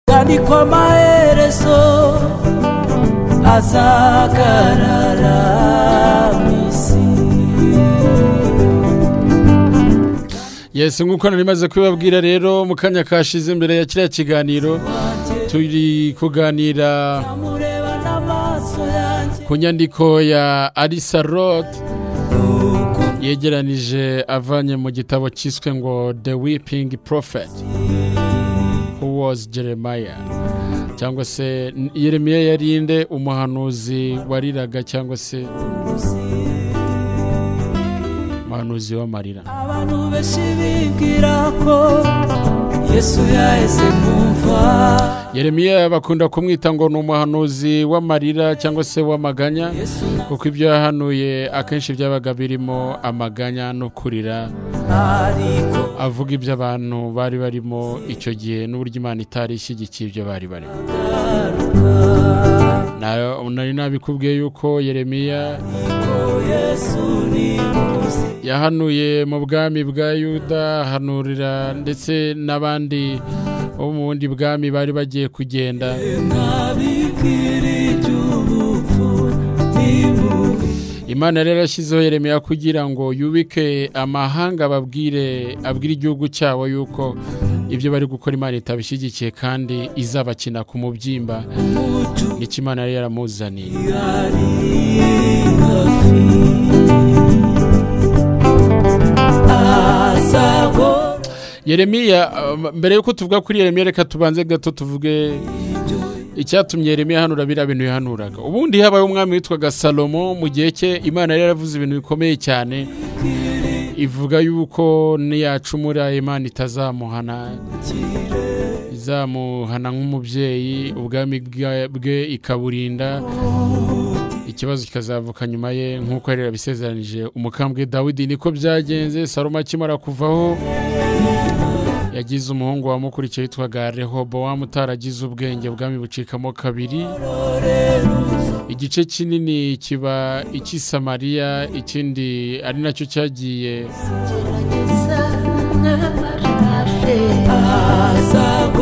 ariko amaherezo azagarara mu isi yesi nk'uko narimaze kubibabwira rero mu kanya kashize imbere ya kiriya kiganiro turi kuganira amureba n'amaso yanjye ku nyandiko ya arisa rodi yegeranije avanye mu gitabo cyiswe ngo the weeping prophet who was jeremiah cyangwa se yeremiya yarinde umuhanuzi wariraga cyangwa se umuhanuzi w'amarira abantu benshi bibwira ko yesu yaheze kumva yeremiya bakunda kumwita ngo ni umuhanuzi w'amarira cyangwa se w'amaganya yesu kuko ibyo yahanuye akenshi byabaga birimo amaganya no kurira ariko avuga ibyo abantu bari barimo icyo gihe n'uburyo imana itari ishyigikiye ibyo bari barimo Na- nari nabikubwiye yuko yeremiya yesu ni muzi yahanuye mu bwami bwa yuda ahanurira ndetse n'abandi bo mu bundi bwami bari bagiye kugenda ntabikira iby'ubupfu ntibubi imana rero yashyizeho yeremiya kugira ngo yubike amahanga babwire abwire igihugu cyabo yuko ibyo bari gukora imana itabishyigikiye kandi izabakina ku mubyimba nicyo imana yari yaramuzaniye ari hafi azago yeremiya uh, mbere y'uko tuvuga kuri yeremiya reka tubanze gato tuvuge icyatumye yeremiya hanura biriya bintu yahanuraga ubundi habaye umwami witwaga salomo mu gihe cye imana yari yaravuze ibintu bikomeye cyane ivuga yuko niyacumura imana itazamuhana izamuhana nk'umubyeyi ubwami bwa- bwe ikaburinda ikibazo kikazavuka nyuma ye nk'uko yari yabisezeranije umukambwe dawidi niko byagenze salomo akimara kuvaho yagize umuhungu wamukurikiye witwaga rehobowamu utaragize ubwenge ubwami bucikamo kabiri igice kinini kiba icy'i samariya ikindi ari nacyo cyagiye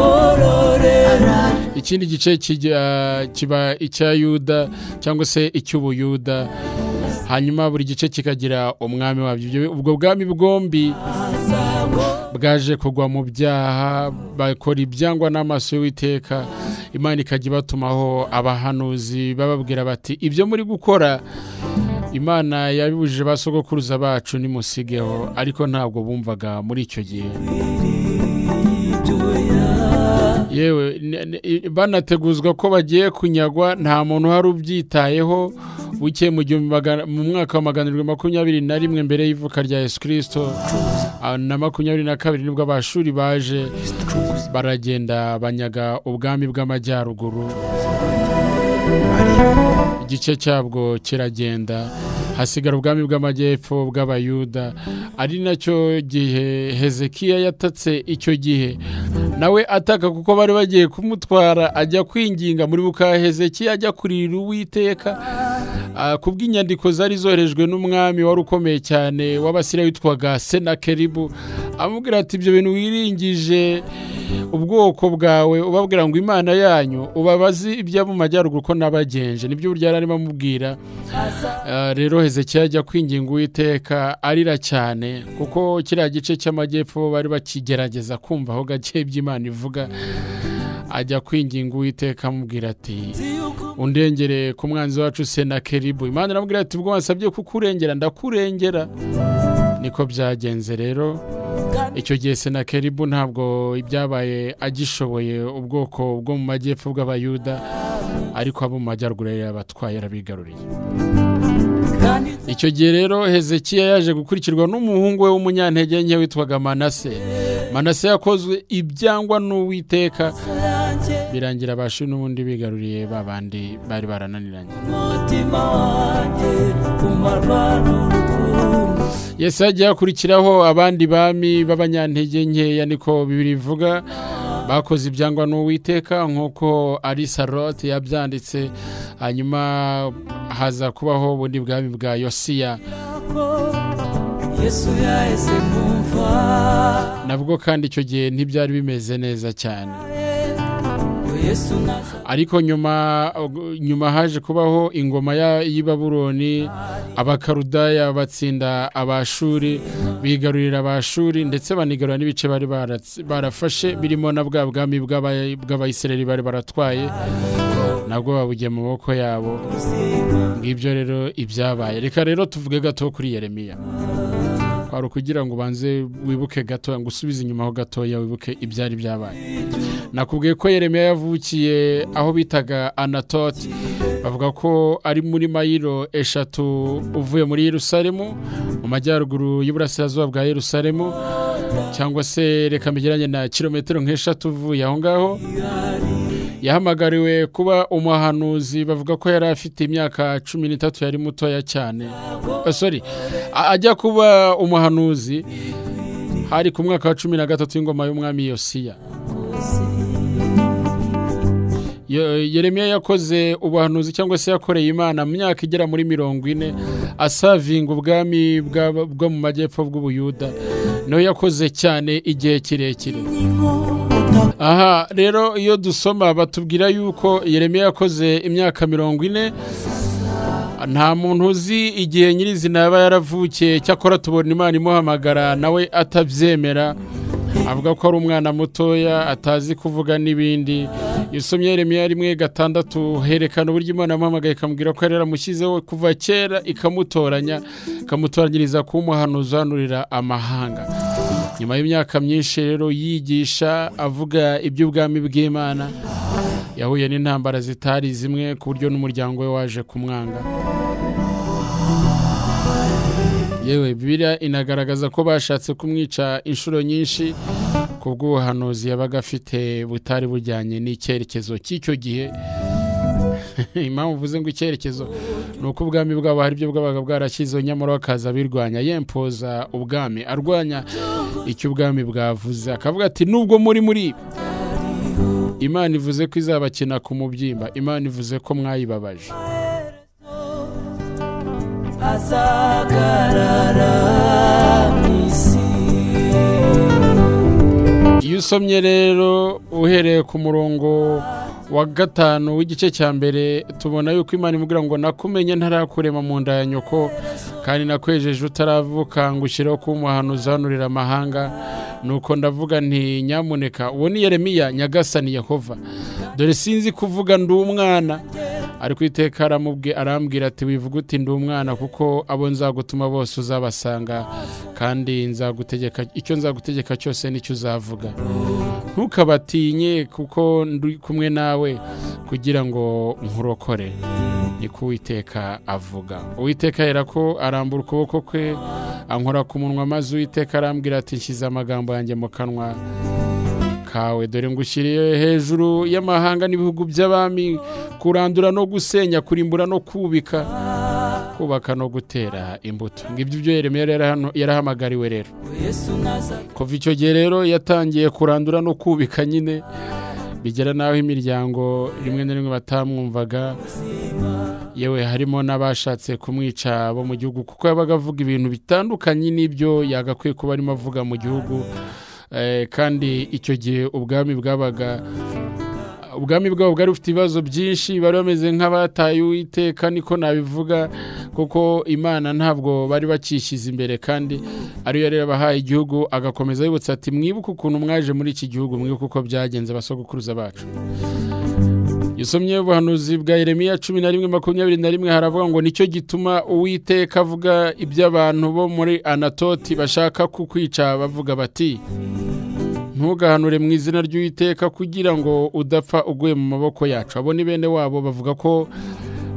azagororera ikindi gice kijya- kiba icya yuda cyangwa se icy'ubuyuda hanyuma buri gice kikagira umwami wabyo Ibyo- ubwo bwami bwombi bwaje kugwa mu byaha bakora ibyangwa n'amaso y'uwiteka imana ikajya ibatumaho abahanuzi bababwira bati ibyo muri gukora imana yabibujije ba sogokuruza bacu nimusigeho ariko ntabwo bumvaga muri icyo gihe yewe ne- ne- i- banateguzwa ko bagiye kunyagwa nta muntu uhari ubyitayeho buke mu gihumbi magana- mu mwaka wa magana arindwi makumyabiri na rimwe mbere y'ivuka rya yesu kirisito ah, na makumyabiri na kabiri nibwo abashuri baje baragenda banyaga ubwami bw'amajyaruguru igice cyabwo kiragenda hasigara ubwami bw'amajyepfo bw'abayuda ari nacyo gihe hezekiya yatatse icyo gihe nawe ataka kuko bari bagiye kumutwara ajya kwinginga muri buka hezekiya ajya kurira uwiteka Ah, kubw'inyandiko zari zoherejwe n'umwami wari ukomeye cyane w'abasiriya witwaga senakeribu amubwira ati ibyo bintu wiringije ubwoko bwawe ubabwira ngo imana yanyu ubabazi ibyo mu majyaruguru ko nabagenje nibyo buryo yari arimo amubwira Ah, rero hezekiya ajya kwinginga uwiteka arira cyane kuko kiriya gice cy'amajyepfo bari bakigerageza kumva aho gake iby'imana ivuga ajya kwinginga uwiteka amubwira ati undengere ku mwanzi wacu senakeribu imana iramubwira ati ubwo wansabye kukurengera ndakurengera niko byagenze rero icyo gihe senakeribu ntabwo ibyabaye agishoboye ubwoko bwo mu majyepfo bw'abayuda ariko abo mu majyaruguru yari yabatwaye yarabigaruriye kandi icyo gihe rero hezekiya yaje gukurikirwa n'umuhungu we w'umunyantege nke witwaga manase manase yakozwe ibyangwa n'uwiteka yanjye birangira abashi n'ubundi bigaruriye ba bandi bari barananiranye umutima wanjye umarwa n'urukundo yesu hagiye hakurikiraho abandi bami b'abanyantege nkeya niko bibiri bivuga bakoze ibyangwa n'uwiteka nk'uko ari sarote yabyanditse hanyuma haza kubaho ubundi bwami bwa yosiya ko yesu yaheze kumva nabwo kandi icyo gihe ntibyari bimeze neza cyane we yesu naza ariko nyuma nyuma haje kubaho ingoma ya- y'i Babuloni abakarudaya batsinda abashuri bigarurira abashuri ndetse banigarura n'ibice bari baratsi- barafashe birimo na bwa bwami bw'aba- bw'abayisiraheli bari baratwaye nabwo babugiye mu maboko yabo ngibyo rero ibyabaye reka rero tuvuge gato kuri yeremiya kwari ukugira ngo ubanze wibuke gato ngo usubize inyuma ho gatoya wibuke ibyari byabaye nakubwiye ko yeremiya yavukiye aho bitaga anatoti bavuga ko ari muri mayiro eshatu uvuye muri yerusalemu mu majyaruguru y'uburasirazuba bwa yerusalemu cyangwa se reka mbigiranye na kilometero nk'eshatu uvuye aho ngaho yahamagariwe kuba umuhanuzi bavuga ko yari afite imyaka cumi n'itatu yari mutoya cyane Ah, sorry a- ajya kuba umuhanuzi hari ku mwaka wa cumi na gatatu w'ingoma y'umwami yosiya Yo- yeremiya yakoze ubuhanuzi cyangwa se yakoreye imana mu myaka igera muri mirongo ine asavinga ubwami bwa- bwo mu majyepfo bw'ubuyuda niho yakoze cyane igihe kirekire aha rero iyo dusoma batubwira yuko yeremiya yakoze imyaka mirongo ine nta muntu uzi igihe nyirizina yaba yaravukiye cyakora tubona imana imuhamagara nawe atabyemera avuga ko ari umwana mutoya atazi kuvuga n'ibindi iyo usomye yeremiya rimwe gatandatu herekana uburyo imana yamuhamagaye ikamubwira ko yari yaramushyizeho kuva kera ikamutoranya ikamutoranyiriza kuba umuhanuzi uhanurira amahanga nyuma y'imyaka myinshi rero yigisha avuga iby'ubwami bw'imana yahuye n'intambara zitari zimwe ku buryo n'umuryango we waje kumwanga yewe bibiliya inagaragaza ko bashatse kumwica inshuro nyinshi ku bw'ubuhanuzi yabaga afite butari bujyanye n'icyerekezo cy'icyo gihe impamvu uvuze ngo icyerekezo ni uko ubwami bwabo hari ibyo bwabaga bwarashyizeho nyamara bakaza birwanya yempoza ubwami arwanya icyo ubwami bwavuze akavuga ati nubwo muri muri imana ivuze ko izabakina ku mubyimba imana ivuze ko mwayibabaje azagarara mu isi iyo usomye rero uhereye ku murongo wa gatanu w'igice cya mbere tubona yuko imana imubwira ngo nakumenye ntarakurema mu nda ya nyoko kandi nakwejeje utaravuka ngo ushireho kuba umuhanuzi uhanurira amahanga nuko ndavuga nti nyamuneka uwo ni yeremiya nyagasani yehova dore sinzi kuvuga ndi umwana ariko iteka aramubwi- arambwira ati wivuga uti ndi umwana kuko abo nzagutuma bose uzabasanga kandi nzagutegeka icyo nzagutegeka cyose nicyo uzavuga ntukabatinye kuko ndi kumwe nawe kugira ngo nkurokore niko uwiteka avuga uwiteka ahera ko arambura ukuboko kwe ankora ku munwa maze uwiteka arambwira ati nshyize amagambo yanjye mu kanwa kawe dore ngushyiriye hejuru y'amahanga n'ibihugu by'abami kurandura no gusenya kurimbura no kubika kubaka no gutera imbuto ngibyo ibyo yeremiya rero hano yarahamagariwe rero yesu naza kuva icyo gihe rero yatangiye kurandura no kubika nyine bigera n'aho imiryango rimwe na rimwe batamwumvaga yewe harimo n'abashatse kumwica bo mu gihugu kuko yabaga avuga ibintu bitandukanye n'ibyo yagakwiye kuba arimo avuga mu gihugu Eh, kandi icyo gihe ubwami bwabaga ubwami bwabo bwari bufite ibibazo byinshi bari bameze nk'abataye uwiteka niko nabivuga kuko imana ntabwo bari bakishyize imbere kandi ariyo yari yabahaye igihugu agakomeza yibutsa ati mwibuke ukuntu mwaje muri iki gihugu mwibuke uko byagenze abasogokuruza bacu gisomye ubuhanuzi bwa Yeremiya cumi na rimwe makumyabiri na rimwe haravuga ngo nicyo gituma uwiteka avuga iby'abantu bo muri anatoti bashaka kukwica bavuga bati ntugahanure mu izina ry'uwiteka kugira ngo udapfa uguye mu maboko yacu abo ni bene wabo bavuga ko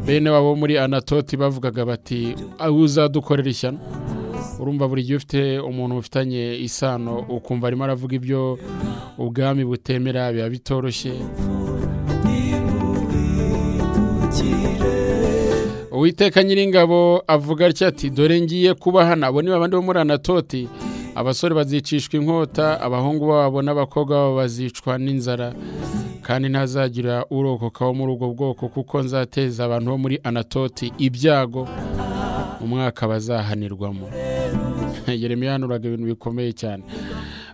bene wabo muri anatoti bavugaga bati "Ah, uzadukorera ishyano urumva buri gihe ufite umuntu ufitanye isano ukumva arimo aravuga ibyo ubwami butemera biba bitoroshye uwiteka nyiringabo avuga atya ati dore ngiye kubahana abo ni babandi bo muri anatoti abasore bazicishwa inkota abahungu babo n'abakobwa babo bazicwa n'inzara kandi ntazagira urokoka wo muri ubwo bwoko kuko nzateza abantu bo muri anatoti ibyago mu mwaka bazahanirwamo yeremiya yahanuraga ibintu bikomeye cyane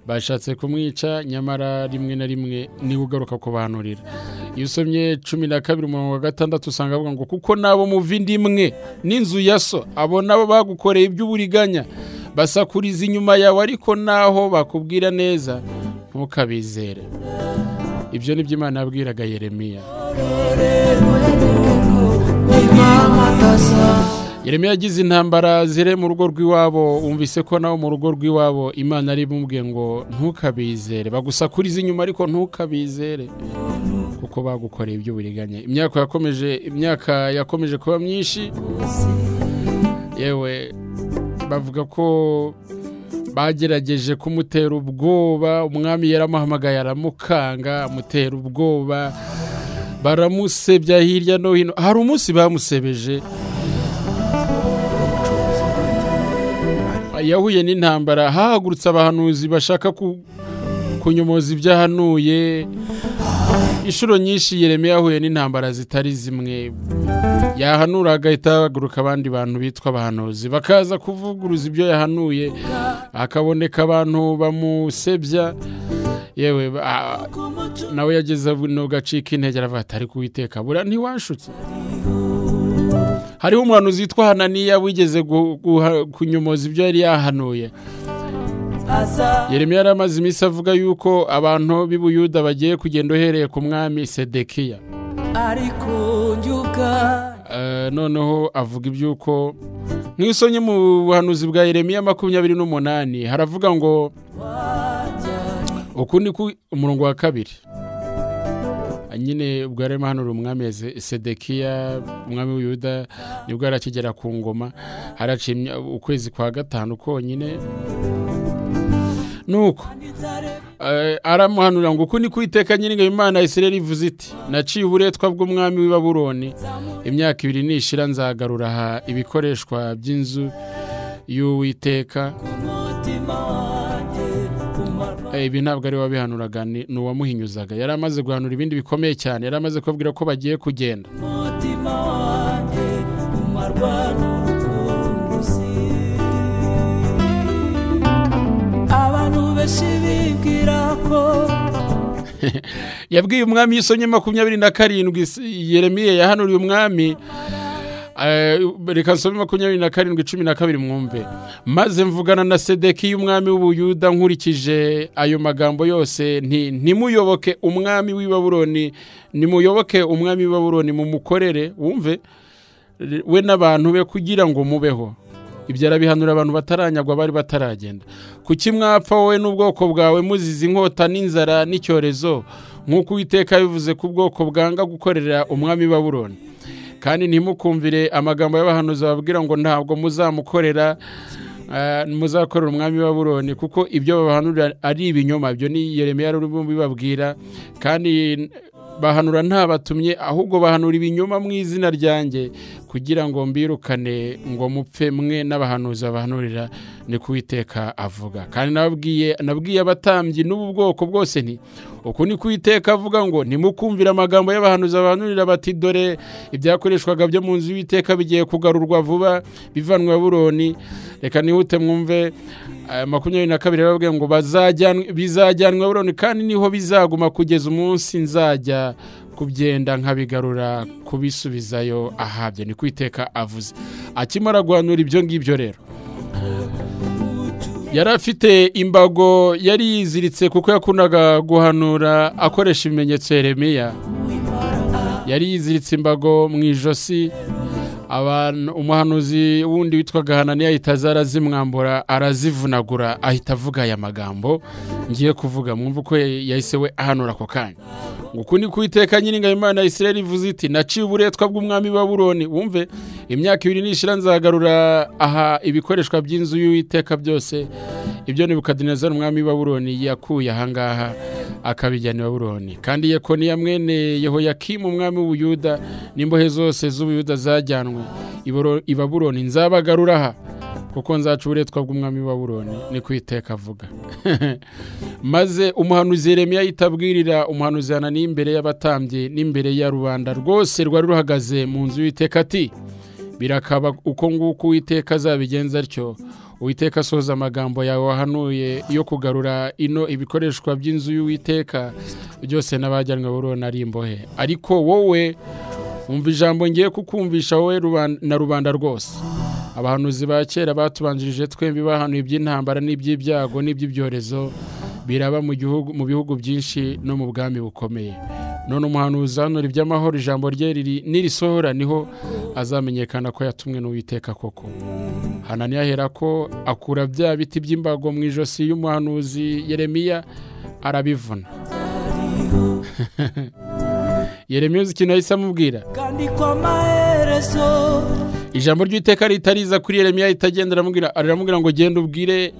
bashatse kumwica nyamara rimwe na rimwe niwe ugaruka kubahanurira iyo usomye cumi na kabiri umurongo wa gatandatu usanga avuga ngo kuko nabo muva indi imwe n'inzu ya so abo nabo bagukoreye iby'uburiganya basakuriza inyuma yawe ariko naho bakubwira neza ntukabizere ibyo ni byo imana yabwiraga yeremiya yeremiya yagize intambara zire mu rugo rw'iwabo wumvise ko nawe mu rugo rw'iwabo imana ari bumubwiye ngo ntukabizere bagusakuriza inyuma ariko ntukabizere kuko bagukoreye iby'uburiganya imyaka yakomeje imyaka yakomeje kuba myinshi yewe bavuga ko bagerageje kumutera ubwoba umwami yaramuhamagaye aramukanga amutera ubwoba baramusebya hirya no hino hari umunsi bamusebeje yahuye n'intambara hahagurutse abahanuzi bashaka ku- kunyomoza ibyahanuye inshuro nyinshi yereme yahuye n'intambara zitari zimwe yahanura agahita hahaguruka abandi bantu bitwa abahanuzi bakaza kuvuguruza ibyo yahanuye hakaboneka abantu bamusebya yewe ba- nawe yageze buno gacika intege aravuga ati ariko uwiteka bura ntiwashutse hariho umuhanuzi witwa hananiya wigeze gu- guha- kunyomoza ibyo yari yahanuye yeremiya yari amaze iminsi avuga yuko abantu b'i Buyuda bagiye kugenda uhereye ku mwami sedekiya ariko njyuka Eh, noneho avuga iby'uko nk'isonye mu buhanuzi bwa yeremiya makumyabiri n'umunani haravuga ngo uku ni ku umurongo wa kabiri Ah, nyine ubwo yari arimo ahanura umwami Eze- sedekiya umwami w'uyuda nibwo arakigera ku ngoma haraciye imya- ukwezi kwa gatanu konyine nuko eh, aramuhanurira ngo uku ni ku iteka nyir'ingabo imana ya isirayeli ivuze iti naciye uburetwa bw'umwami w'i baburoni imyaka ibiri nishira nzagarura aha ibikoreshwa by'inzu y'uwiteka umutima wanjye umarwa Eh, ibi ntabwo ari we wabihanuraga ni ni uwamuhinyuzaga yari amaze guhanura ibindi bikomeye cyane yari amaze kubabwira ko bagiye kugenda umutima wanjye umarwa n'urukundo uzi abantu benshi bibwira ko yabwiye umwami y'isonye makumyabiri na karindwi s- yeremiye yahanuriye umwami eh, reka nsome makumyabiri na karindwi cumi na kabiri mwumve maze mvugana na sedekiya umwami w'ubuyuda nkurikije ayo magambo yose nti ntimuyoboke umwami w'i baburoni nimuyoboke umwami w'i baburoni mumukorere wumve re- we n'abantu be kugira ngo mubeho ibyo arabihanura abantu bataranyagwa bari bataragenda kuki mwapfa wowe n'ubwoko bwawe muzize inkota n'inzara n'icyorezo nk'uko uwiteka bivuze ku bwoko bwanga gukorera umwami baburoni kandi ntimukumvire amagambo y'abahanuzi bababwira ngo ntabwo muzamukorera eh, muzakorera umwami baburoni kuko ibyo babahanurira ari ibinyoma ibyo ni yeremiya urimo bibabwira kandi bahanura ntabatumye ahubwo bahanura ibinyoma mu izina ryanjye kugira ngo mbirukane ngo mupfe mwe n'abahanuzi babahanurira ni ko Uwiteka avuga kandi nababwiye nabwiye abatambyi n'ubu bwoko bwose nti uku ni ko Uwiteka avuga ngo ntimukumvire amagambo y'abahanuzi babahanurira bati dore ibyakoreshwaga byo mu nzu y'Uwiteka bigiye kugarurwa vuba bivanwa buroni reka nihute mwumve eh, makumyabiri na kabiri bababwiye ngo bazajyanwa- bizajyanwa buroni kandi niho bizaguma kugeza umunsi nzajya kubyenda nkabigarura kubisubizayo ahabye ni kwiteka avuze akimara guhanura ibyo ngibyo rero yari afite imbago yari yiziritse kuko yakundaga guhanura akoresha ibimenyetso yeremiya yari yiziritse imbago mu ijosi abantu umuhanuzi wundi witwaga hananiya ahita aza arazimwambura arazivunagura ahita avuga aya magambo ngiye kuvuga mwumva uko ya- yahise we ahanura ako kanya ngo uku ni ku iteka nyir'ingabo imana ya isirayeli ivuze iti naciye uburetwa bw'umwami wa buroni wumve imyaka ibiri nishira nzagarura aha ibikoreshwa by'inzu y'uwiteka byose ibyo nebukadinezari umwami wa buroni yakuye ahangaha akabijyana i baburoni kandi yekoniya mwene yehoyakimu umwami w'ubuyuda n'imbohe zose z'ubuyuda zajyanwe i Boro- i baburoni nzabagarura aha kuko nzaca uburetwa bw'umwami wa buroni ni kwiteka avuga maze umuhanuzi yeremiya yitabwirira umuhanuzi hananiya imbere y'abatambyi n'imbere ya rubanda rwose rwari ruhagaze mu nzu y'iteka ati birakaba uko nguko uwiteka azabigenza atyo uwiteka asoza amagambo yawe wahanuye yo kugarura ino ibikoreshwa by'inzu y'uwiteka byose n'abajyanwe buriho na rimbohe ariko wowe wumva ijambo ngiye kukumvisha wowe ruban- na rubanda rwose abahanuzi ba kera batubanjirije twembi bahanuye iby'intambara n'iby'ibyago n'iby'ibyorezo biraba mu gihugu- mu bihugu byinshi no mu bwami bukomeye none umuhanuzi hanura iby'amahoro ijambo rye riri nirisohora niho azamenyekana ko yatumwe n'uwiteka koko hanani yahera ko akura bya biti by'imbago mu ijosi y'umuhanuzi yeremiya arabivuna yeremiya uzi ikintu yahise amubwira kandi ko amaherezo ijambo ry'iteka ritariza kuri yeremiya itagendera aramubwira aramubwira ngo genda ubwire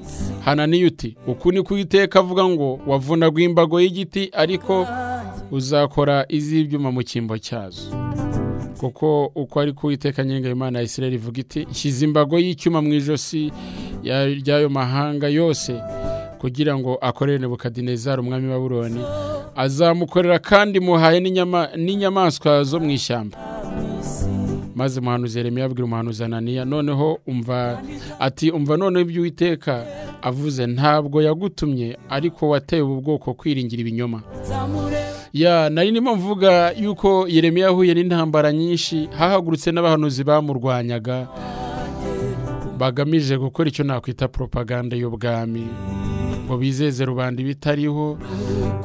hananiya uti uku ni iteka avuga ngo wavunaga imbago y'igiti ariko uzakora iz'ibyuma mu cyimbo cyazo kuko uko ari kuwiteka Imana ya Isirayeli ivuga iti nshyize imbago y'icyuma mu ijosi ya- ry'ayo mahanga yose kugira ngo akorere nebukadinezari umwami wa buroni azamukorera kandi muhaye n'inyama- n'inyamaswa zo mu ishyamba maze umuhanuzi Yeremiya abwira umuhanuzi Ananiya noneho umva ati umva noneho ibyo Uwiteka avuze ntabwo yagutumye ariko wateye ubu bwoko kwiringira ibinyoma zamureba ya nari ndimo mvuga yuko Yeremiya yahuye n'intambara nyinshi hahagurutse n'abahanuzi bamurwanyaga bagamije gukora icyo nakwita propaganda y'ubwami ngo bizeze rubanda ibitariho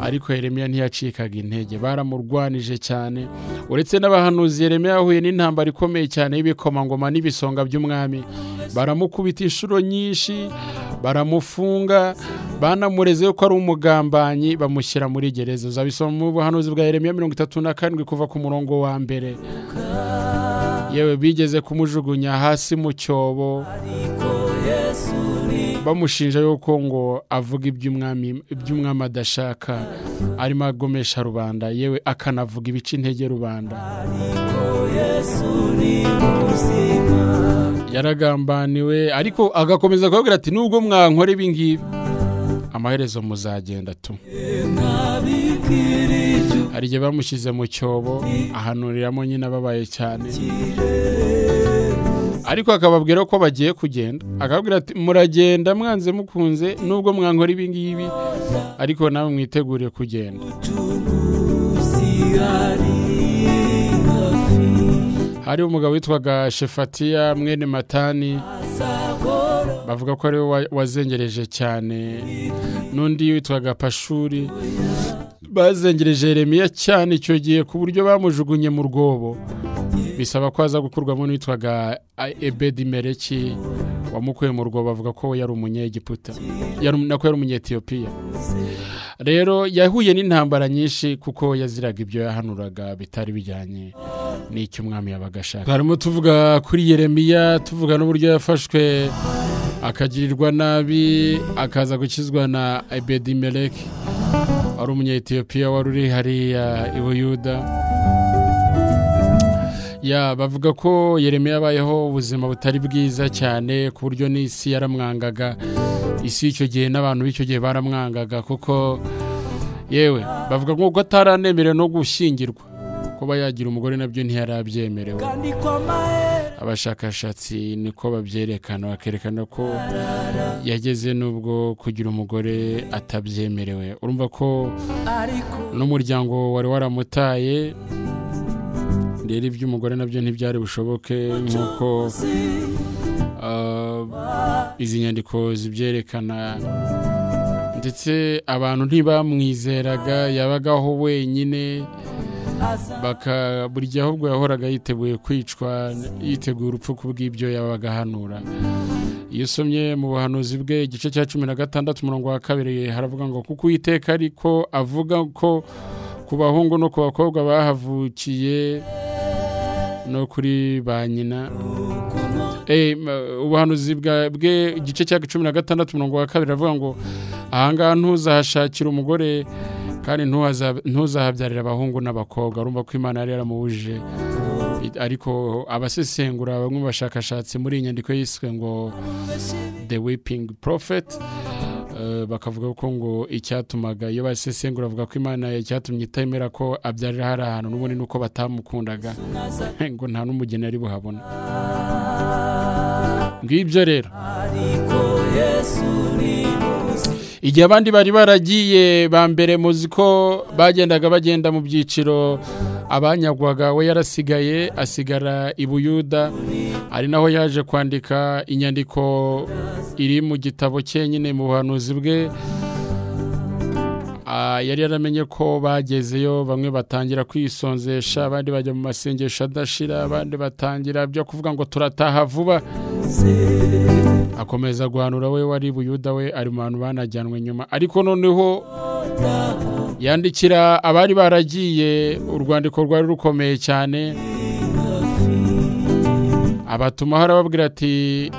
ariko Yeremiya ntiyacikaga intege baramurwanije cyane uretse n'abahanuzi Yeremiya yahuye n'intambara ikomeye cyane y'ibikomangoma n'ibisonga by'umwami baramukubita inshuro nyinshi baramufunga banamureze ko ari umugambanyi bamushyira muri gereza uzabisoma mu buhanuzi bwa Yeremiya mirongo itatu na karindwi kuva ku murongo wa mbere yewe bigeze kumujugunya hasi mu cyobo ariko yesu ni bamushinja yuko ngo avuga iby'umwami iby'umwami adashaka arimo agomesha rubanda yewe akanavuga ibica intege rubanda ariko yesu ni ubuzima yaragambaniwe ariko agakomeza kubabwira ati nubwo mwankora ibi ngibi amaherezo muzagenda tu ntabikira ibyo hari igihe bamushyize mu cyobo ahanuriramo nyine ababaye cyane ariko akababwira ko bagiye kugenda akababwira ati muragenda mwanze mukunze nubwo mwankora ibi ngibi ariko nawe mwitegure kugenda cy'ubucuruzi ari hafi hari umugabo witwaga shefatiya mwene matani azahora bavuga ko ariwe wa- wazengereje cyane n'undi witwaga pashuri bazengereje Yeremiya cyane icyo gihe ku buryo bamujugunye mu rwobo bisaba ko aza gukurwamo n'uwitwaga A- ebedi mereki wamukuye mu rwobo bavuga ko yari umunyegiputa Yari- nako yari umunyetiyopiya rero yahuye n'intambara nyinshi kuko yaziraga ibyo yahanuraga bitari bijyanye n'icyo umwami yabaga ashaka harimo tuvuga kuri yeremiya tuvuga n'uburyo yafashwe akagirirwa nabi akaza gukizwa na ebedimeleki wari umunyetiyopiya wari uri hariya i buyuda ya bavuga ko yeremiya yabayeho ubuzima butari bwiza cyane ku buryo n'isi yaramwangaga isi y'icyo gihe n'abantu b'icyo gihe baramwangaga kuko yewe bavuga ko ataranemerewe no gushyingirwa kuba yagira umugore nabyo ntiyari abyemerewe kandi ko amaherezo abashakashatsi niko babyerekana bakerekana ko yageze n'ubwo kugira umugore atabyemerewe urumva ko ariko n'umuryango wari waramutaye rero iby'umugore nabyo ntibyari bushoboke nk'uko si ah, izi nyandiko zibyerekana ndetse abantu ntibamwizeraga yabagaho wenyine aza baka buri gihe ahubwo yahoraga yiteguye kwicwa yiteguye urupfu ku bw'ibyo yabaga ahanura iyo usomye mu buhanuzi bwe igice cya cumi na gatandatu umurongo wa kabiri haravuga ngo kuko uwiteka ariko avuga ko ku bahungu no ku bakobwa bahavukiye no kuri ba nyina Eh, ma- ubuhanuzi bwa- bwe igice cya cumi na gatandatu umurongo wa kabiri aravuga ngo ahangaha ntuzahashakira umugore kandi ntuhaza- ntuzahabyarira abahungu n'abakobwa urumva ko imana yari yaramubujije I- ariko abasesengura bamwe mu bashakashatsi muri iyi nyandiko yiswe ngo the weeping prophet eh, bakavuga ko ngo icyatumaga iyo basesengura bavuga ko imana icyatumye itemera ko abyarira hari ahantu n'ubundi ni uko batamukundaga ngo nta n'umugeni ari buhabona ngibyo rero ariko yesu ni muzi igihe abandi bari baragiye ba mbere muzi ko bagendaga bagenda mu byiciro abanyagwaga we yarasigaye asigara i buyuda ari naho yaje kwandika inyandiko iri mu gitabo cye nyine mu buhanuzi bwe Ah, yari yaramenye ko bagezeyo bamwe batangira kwisonzesha abandi bajya mu masengesho adashira abandi batangira byo kuvuga ngo turataha vuba akomeza guhanura we wari buyuda we ari mu bantu banajyanwe nyuma ariko noneho yandikira abari baragiye urwandiko rwari rukomeye cyane abatumaho arababwira ati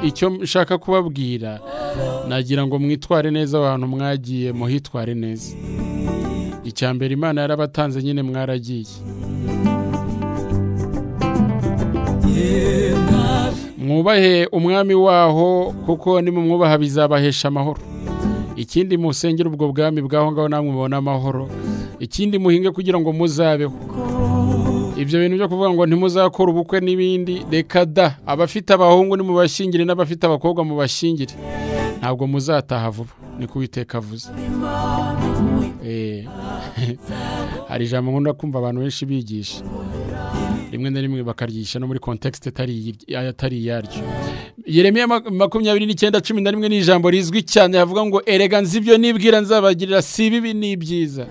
icyo nshaka kubabwira nagira ngo mwitware neza abantu mwagiye muhitware neza icya mbere imana yarabatanze nyine mwaragiye mwubahe umwami waho kuko nimumwubaha bizabahesha amahoro ikindi musengere ubwo bwami bw'aho ngaho namwe mubona amahoro ikindi muhinge kugira ngo muzabeho ibyo bintu byo kuvuga ngo ntimuzakore ubukwe n'ibindi reka da abafite abahungu nimubashingire n'abafite abakobwa mubashingire ntabwo muzataha vuba niko uwiteka avuze Eh, hari ijambo nkunda kumva abantu benshi bigisha rimwe na rimwe bakaryigisha no muri kontekisite itari iyi- atari iyaryo yeremiya mak- makumyabiri n'icyenda cumi na rimwe ni ijambo rizwi cyane havuga ngo erega nzi ibyo nibwira nzabagirira si ibibi ni ibyiza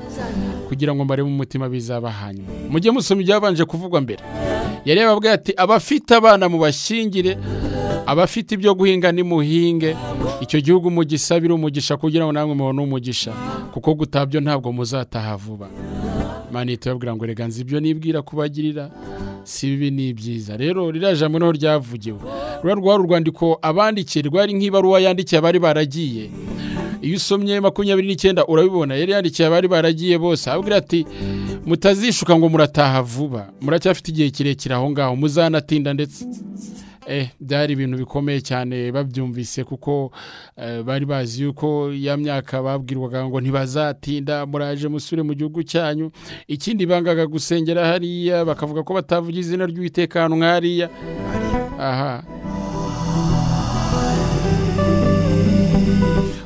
kugira ngo mbarebe umutima bizaba hanyuma mujye musoma ibyabanje kuvugwa mbere yari yababwiye ati abafite abana mubashingire abafite ibyo guhinga nimuhinge icyo gihugu mugisabire umugisha kugira ngo namwe mubone umugisha kuko gutabyo ntabwo muzataha vuba mani tuyabwira ngo rega nzi ibyo nibwira kubagirira si bibi ni ibyiza rero ririya jambo niho ryavugiwe ruriya rwari urwandiko abandikiye rwari nk'ibaruwa yandikiye abari baragiye iyo usomye makumyabiri n'icyenda urabibona yari yandikiye abari baragiye bose ababwira ati mutazishuka ngo murataha vuba muracyafite igihe kirekire aho ngaho muzanatinda ndetse eh byari ibintu bikomeye cyane babyumvise kuko eh, bari bazi yuko ya myaka babwirwaga ngo ntibazatinda muraje musure mu gihugu cyanyu ikindi bangaga gusengera hariya bakavuga ko batavuga izina ry'uwiteka hano nk'hariya aha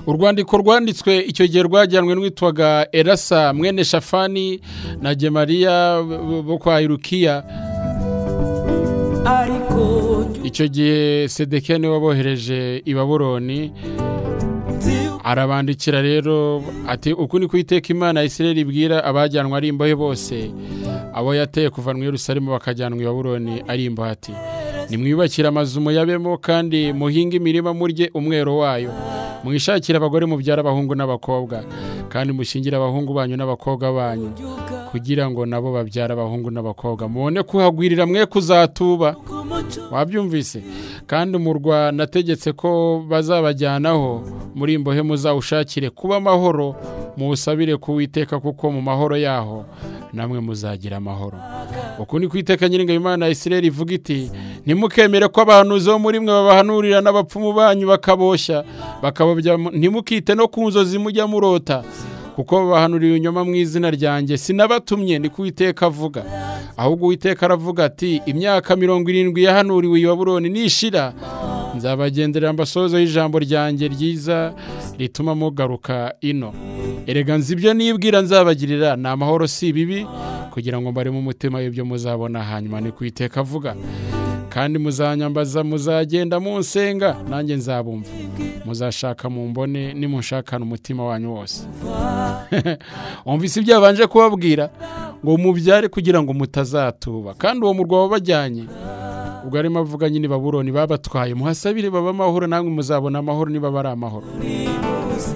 urwandiko rwanditswe icyo gihe rwajyanwe n'uwitwaga erasa mwene shafani na gemariya bo- bo kwa irukiya ariko njye icyo gihe sedekiya niwe wabohereje i baburoni arabandikira rero ati uku ni kwiteka imana ya isirayeli ibwira abajyanwa ari imbohe bose abo yateye kuva mu yerusalemu bakajyanwa i baburoni ari imbohe ati nimwiyubakire amazu muyabemo kandi muhinge imirima murye umwero wayo mwishakire abagore mubyara abahungu n'abakobwa kandi mushyingire abahungu banyu n'abakobwa banyu kugira ngo nabo babyare abahungu n'abakobwa mubone kuhagwirira mwe kuzatuba wabyumvise kandi umurwa nategetse ko bazabajyanaho muri imbohe muzawushakire kuba amahoro muwusabire kuwiteka kuko mu mahoro yaho namwe muzagira amahoro uku ni kwiteka nyiringa imana ya isirayeli ivuga iti ntimukemere ko abahanuzi bo muri mwe babahanurira n'abapfumu banyu bakaboshya bakababya ntimukite no ku nzozi mujya murota kuko babahanurira ibinyoma mu izina ryanjye sinabatumye ni kuwiteka avuga ahubwo uwiteka aravuga ati imyaka mirongo irindwi yahanuriwe i baburoni nishira nzabagendera mbasohozeho ijambo ryanjye ryiza rituma mugaruka ino erega nzi ibyo nibwira nzabagirira ni amahoro si ibibi kugira ngo mbaremo umutima y'ibyo muzabona hanyuma ni kuwiteka avuga kandi muzanyambaza muzagenda munsenga nanjye nzabumva muzashaka mu mbone nimunshakane umutima wanyu wose umvise ibyo yabanje kubabwira ngo mubyare kugira ngo mutazatuba kandi uwo murwa wabajyanye ubwo arimo avuga nyine baburoni babatwaye muhasabire baba amahoro namwe muzabona amahoro niba bari amahoro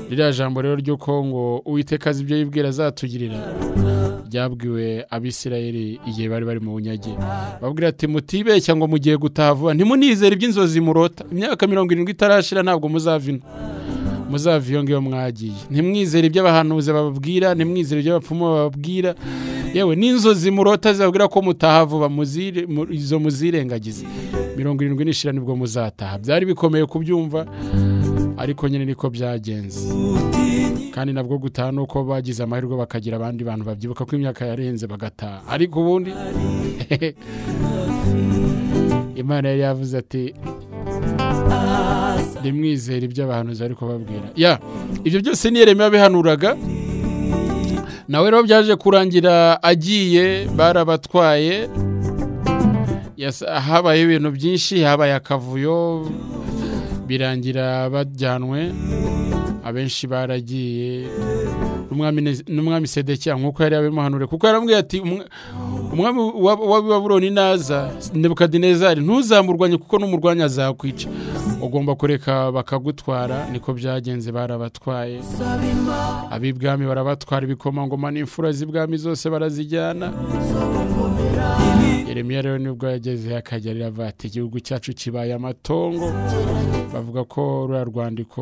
ririya jambo rero ry'uko ngo uwiteka azi ibyo yibwira azatugirira ryabwiwe abisirayeli igihe bari bari mu bunyage babwira ati mutibeshya ngo mugiye gutaha vuba ntimunizere iby'inzozi murota imyaka mirongo irindwi itarashira ntabwo muzava ino muzava iyo ngiyo mwagiye ntimwizere ibyo abahanuzi bababwira ntimwizere ibyo abapfumu bababwira yewe n'inzozi murota zibabwira ko mutaha vuba muzire- mu- izo muzirengagize mirongo irindwi n'ishira nibwo muzataha byari bikomeye kubyumva ariko nyine niko byagenze kandi nabwo gutaha ni uko bagize amahirwe bakagira abandi bantu babyibuka ko imyaka yarenze bagataha ariko ubundi imana yari yavuze ati ah ndimwizera ibyo abahanuzi bari kubabwira ya ibyo byose ni yeremiya bihanuraga nawe rero byaje kurangira agiye barabatwaye Yas- habaye ibintu byinshi habaye akavuyo birangira bajyanwe abenshi baragiye n'umwami Nez- n'umwami sedekiya nk'uko yari yabimuhanure kuko yarambwiye ati "Umwa- umwami wa- wa babuloni naza nebukadinezari ntuzamurwanye kuko n'umurwanya azakwica ugomba kureka bakagutwara niko byagenze barabatwaye ab'ibwami barabatwara ibikomangoma n'imfura z'ibwami zose barazijyana yeremiya rero nibwo yageze akajya aravuga ati igihugu cyacu kibaye amatongo bavuga ko ruriya rwandiko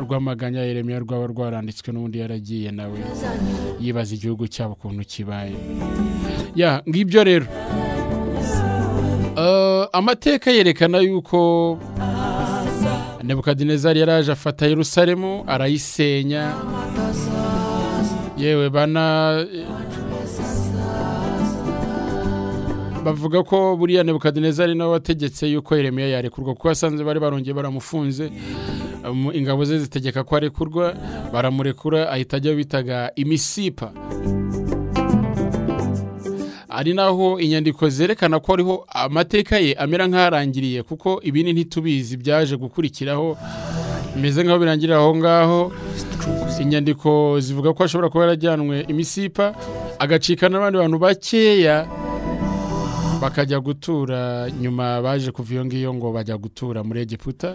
rw'amaganya ya yeremiya rwaba rwaranditswe n'undi yaragiye nawe yibaza igihugu cyabo ukuntu kibaye ya ngibyo rero Eh, amateka yerekana yuko nebukadinezari yaraje afata yerusalemu arayisenya yewe bana bavuga ko buriya nebukadinezari nawe wategetse yuko yeremiya yarekurwa kuko asanze bari barongeye baramufunze Um, ingabo ze zitegeka ko arekurwa baramurekura ahita ajya bitaga imisipa ari naho inyandiko zerekana ko ariho amateka ye amera nk'arangiriye kuko ibindi ntitubizi byaje gukurikiraho bimeze nk'aho birangirira aho ngaho inyandiko zivuga ko ashobora kuba yarajyanwe imisipa agacika n'abandi bantu bakeya bakajya gutura nyuma baje kuva iyo ngiyo ngo bajya gutura muri egiputa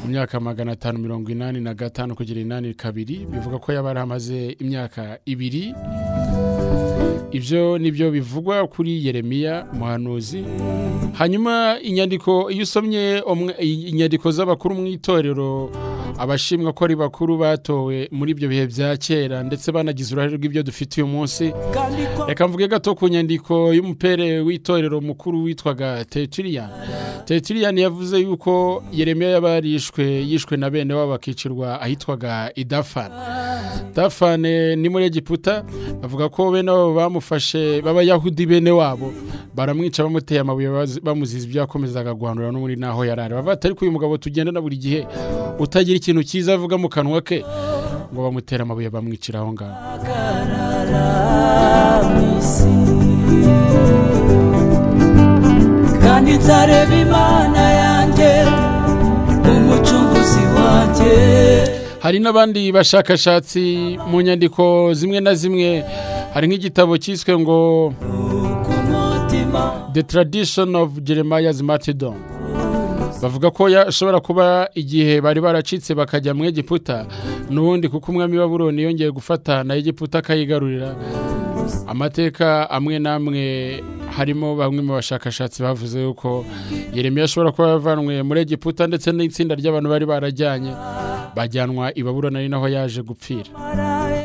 mu myaka magana atanu mirongo inani na gatanu kugera inani kabiri bivuga ko yaba amaze imyaka ibiri ibyo nibyo bivugwa kuri yeremiya umuhanuzi hanyuma inyandiko iyo usomye umwe- inyandiko z'abakuru mu itorero abashimwa ko ari bakuru batowe muri ibyo bihe bya kera ndetse banagize uruhare rw'ibyo dufite uyu munsi reka mvuge gato ku nyandiko y'umupere w'itorero mukuru witwaga tetiriyani tetiriyani yavuze yuko yeremiya yabarishwe yishwe na bene wabo bakicirwa ahitwaga idafane dafane ni muri egiputa bavuga ko bene wabo bamufashe b'abayahudi bene wabo baramwica bamuteye amabuye bazi- bamuziza ibyo yakomezaga guhanura no muri naho yarari bavuga ati ariko uyu mugabo tugendana buri gihe utagira ikintu cyiza avuga mu kanwa ke ngo bamutera amabuye bamwicira aho ngaho kandi nzareba imana yanjye umucunguzi wanjye hari n'abandi bashakashatsi mu nyandiko zimwe na zimwe hari nk'igitabo cyiswe ngo ku mutima the tradition of jeremiah's martyrdom bavuga ko yashobora kuba igihe bari baracitse bakajya mu egiputa n'ubundi kuko umwami w'aburoni yongeye gufata na egiputa akayigarurira amateka amwe n'amwe harimo bamwe mu bashakashatsi bavuze yuko yeremiya ashobora kuba yavanwe muri egiputa ndetse n'itsinda ry'abantu bari barajyanye bajyanwa i baburoni ari naho yaje gupfira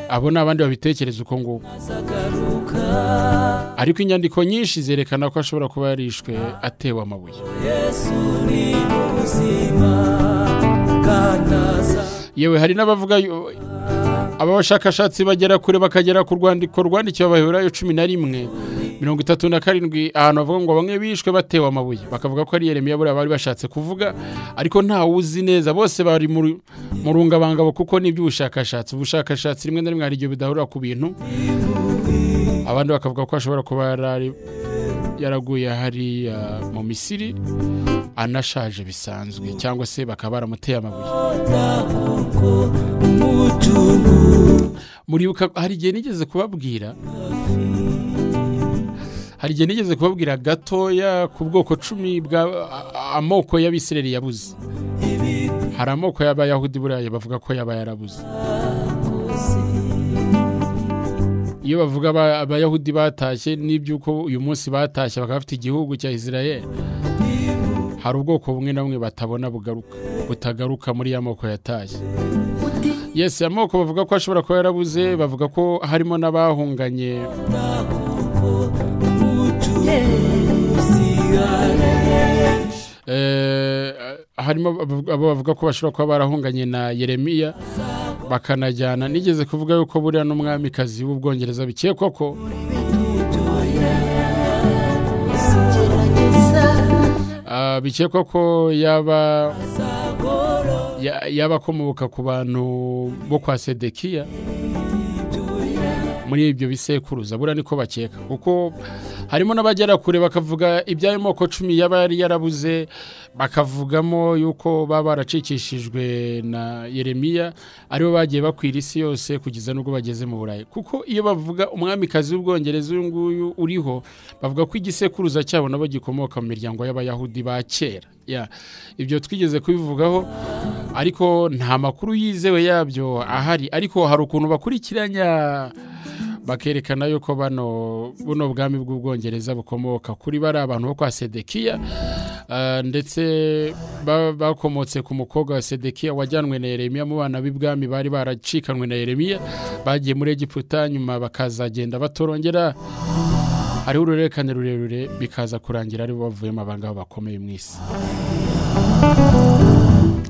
abo ni abandi babitekereza uko nguko azagaruka ariko inyandiko nyinshi zerekana ko ashobora kuba yarishwe atewe amabuye yesu ni ubuzima kandi aza yewe hari n'abavuga yu- aba bashakashatsi bagera kure bakagera ku rwandiko rwandikiwe abaheburayo cumi na rimwe mirongo itatu na karindwi ahantu bavuga ngo bamwe bishwe batewe amabuye bakavuga ko ari yeremiya buriya bari bashatse kuvuga ariko ntawe uzi neza bose bari mu ru- mu rungabangabo kuko ni iby'ubushakashatsi ubushakashatsi rimwe na rimwe hari igihe bidahurira ku bintu abandi bakavuga ko ashobora kuba yarari- yaraguye hariya mu misiri anashaje bisanzwe cyangwa se bakaba baramuteye amabuye kuko umucunguzi muribuka hari igihe nigeze kubabwira hari igihe nigeze kubabwira gatoya ku bwoko cumi bwa a- a- amoko y'abisireri yabuze hari amoko y'abayahudi buriya bavuga ko yaba yarabuze iyo bavuga aba- abayahudi batashye n'iby'uko uyu munsi batashye bakaba bafite igihugu cya israel hari ubwoko bumwe na bumwe batabona bugaruka butagaruka muri ya moko yatashye yesi amoko bavuga ko ashobora kuba yarabuze bavuga ko harimo n'abahunganye Eh, harimo abavuga- abo bavuga ko bashobora kuba barahunganye na yeremiya bakanajyana nigeze kuvuga yuko buriya n'umwamikazi w'ubwongereza bikekwa ko ah, bikekwa ko yaba buhoro ya- y'abakomoka ku bantu bo kwa sedekiya muri ibyo bisekuruza buriya niko bakeka kuko harimo n'abagera kure bakavuga iby'ayo moko cumi yaba yari yarabuze bakavugamo yuko baba baracikishijwe na yeremiya aribo bagiye bakwira isi yose kugeza n'ubwo bageze mu burayi kuko iyo bavuga umwamikazi w'ubwongereza uyu nguyu uriho bavuga ko igisekuruza cyabo nabo gikomoka mu miryango y'abayahudi ba kera Ya, ibyo twigeze kubivugaho ariko nta makuru yizewe yabyo ahari ariko hari ukuntu bakurikiranya bakerekana yuko bano buno bwami bw'ubwongereza bukomoka kuri bari abantu bo kwa sedekiya ah, ndetse ba- bakomotse ku mukobwa wa sedekiya wajyanwe na yeremiya mu bana b'ibwami bari baracikanwe na yeremiya bagiye muri egiputa nyuma bakazagenda batorongera hariho ururerekane rurerure bikaza kurangira aribo bavuyemo abangaba bakomeye mu isi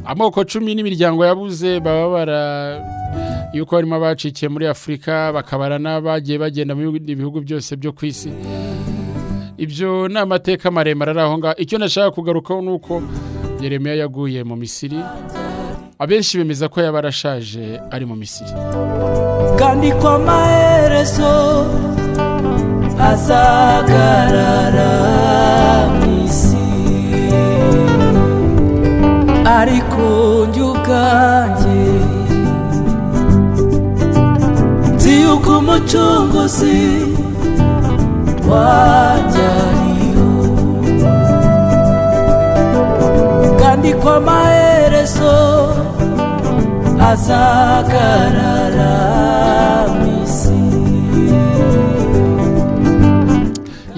amoko cumi n'imiryango yabuze baba bara yuko harimo abacikiye muri afurika bakabara n'abagiye bagenda mu bindi bihugu byose byo ku isi ibyo ni amateka maremare ari aho ngaho icyo nashaka kugarukaho ni uko yeremiya yaguye mu misiri abenshi bemeza ko yaba arashaje ari mu misiri kandi ko amaherezo azagarara mu isi ariko njye ubwanjye nzi yuko umucunguzi wanjye ariho kandi ko amaherezo azagarara mu isi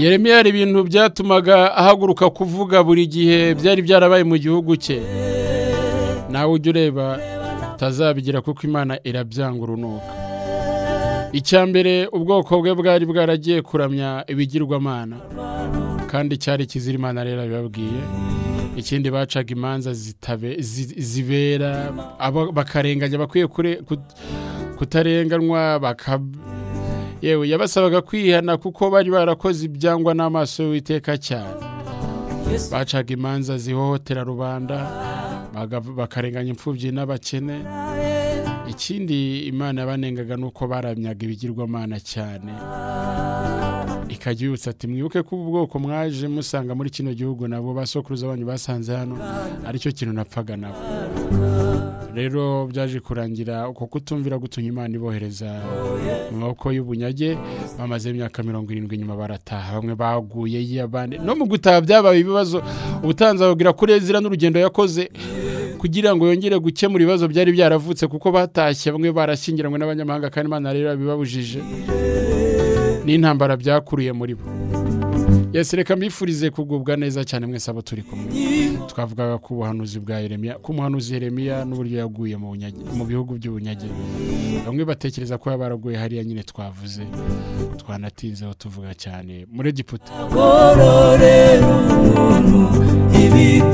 yeremiya hari ibintu byatumaga ahaguruka kuvuga buri gihe byari byarabaye mu gihugu cye nawe ujya ureba utazabigira kuko imana irabyanga urunuka icya mbere ubwoko bwe bwari bwaragiye kuramya ibigirwamana kandi cyari ikizira imana rero abibabwiye ikindi bacaga imanza zitabe- zi- zibera aba- bakarenganya abakwiye kure- kut- kutarenganwa baka yewe yabasabaga kwihana kuko bari barakoze ibyangwa n'amaso y'uwiteka cyane bacaga imanza zihohotera rubanda baga- bakarenganya imfubyi n'abakene ikindi imana yabanengaga ni uko baramyaga ibigirwamana cyane ikajya ibibutsa ati mwibuke ko ubu bwoko mwaje musanga muri kino gihugu nabo basokuruza banyu basanze hano aricyo kintu napfaga nabo rero byaje kurangira uko kutumvira gutumye imana ibohereza mu maboko y'ubunyage bamaze imyaka mirongo irindwi nyuma barataha bamwe baguye y'abandi no mu gutaha byabaye ibibazo ubutanzi ababwira ko zira n'urugendo yakoze kugira ngo yongere gukemura ibibazo byari byaravutse kuko batashye bamwe barashyingiranywe n'abanyamahanga kandi imana rero abibabujije n'intambara byakuruye muri bo yesi reka mbifurize kugubwa neza cyane mwese abo turi kumwe twavugaga ku buhanuzi bwa yeremiya ku muhanuzi yeremiya n'uburyo yaguye mu bunyage- mu bihugu by'ubunyage bamwe batekereza ko yaba yaraguye hariya nyine twavuze twanatinzeho tuvuga cyane muri egiputa gororera umuntu ibibi